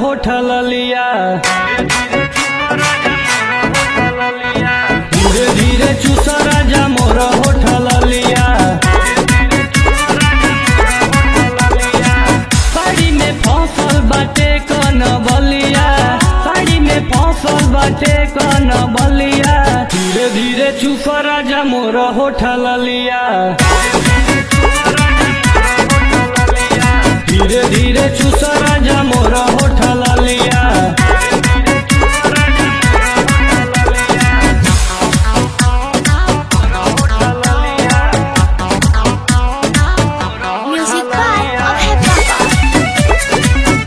होठल लिया धीरे धीरे चूस राजा मोर होठल लिया साड़ी में फसल बाटे कन बलिया साड़ी में फसल बाटे कन बलिया धीरे धीरे चूस राजा मोर होठल लिया धीरे धीरे चूस राजा मोर होठल लिया Music by Abhay Baba.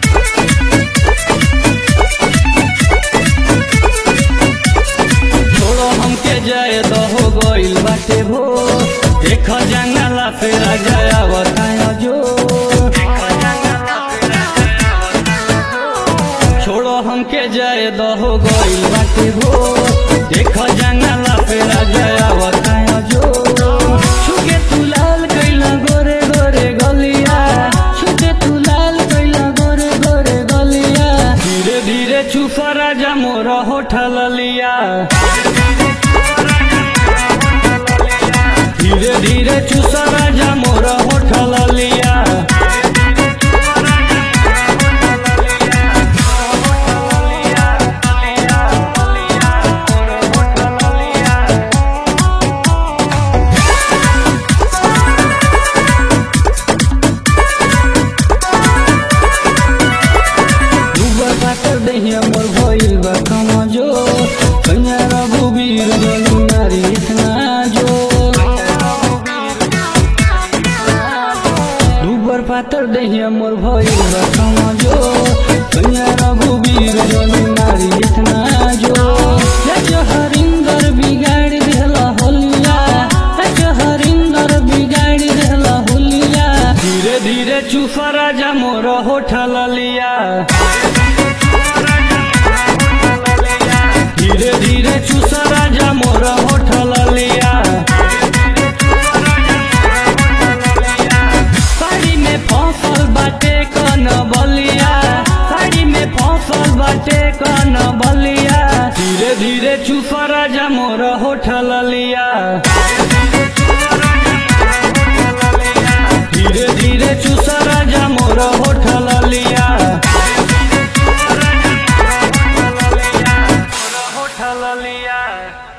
छोड़ो हमके जाए तो हो गइल बाटे भो देख जंगला फेरा जाया बताया जो छोड़ो हमके जाए तो हो गइल बाटे भो देख जंगला फेरा जाया बताया जो छुके तू लाल कैला गोरे गोरे गलिया छुके तू लाल कैला गोरे गोरे गलिया धीरे धीरे चुप राजा मोर होठल लिया धीरे धीरे चूस राजा मोर होठल लिया दुबर पाकर दहिया मोर भइल बा कमजो कन्या रघुवीर गली नारी इतना जो दुबर पातर दहिया मोर भइल बा कमजो कन्या रघुवीर गली नारी इतना जो जज हरिंदर बिगाड़ देला होलिया जज हरिंदर बिगाड़ देला होलिया धीरे धीरे चूस राजा मोर होठल लिया धीरे धीरे चूस राजा मोर होठल लिया साड़ी में फसल बाटे कन बलिया साड़ी में फसल बाटे कन बलिया धीरे धीरे चूस राजा मोर होठल लिया धीरे धीरे चूस राजा मोर होठल लिया होठल लिया